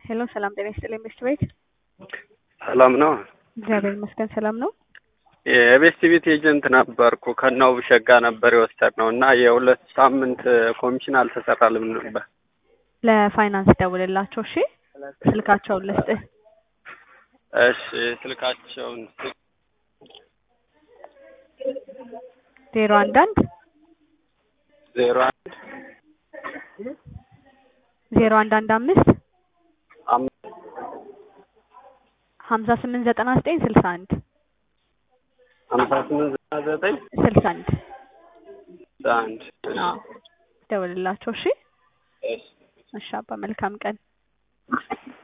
ሄሎ ሰላም ጤና ይስጥልኝ ቤስት ቤት ሰላም ነው። እግዚአብሔር ይመስገን ሰላም ነው። የቤስት ቤት ኤጀንት ነበርኩ ከናው ሸጋ ነበር የወሰድነው እና የሁለት ሳምንት ኮሚሽን አልተሰራልም ነበር። ለፋይናንስ ደውልላቸው እሺ። ስልካቸውን ልስጥህ እሺ ስልካቸውን ዜሮ አንድ አንድ ዜሮ አንድ ዜሮ አንድ አንድ አምስት አምስት ሀምሳ ስምንት ዘጠና ዘጠኝ ስልሳ አንድ ሀምሳ ስምንት ዘጠና ዘጠኝ ስልሳ አንድ አንድ አዎ ደውልላቸው እሺ። እሺ እሺ አባ መልካም ቀን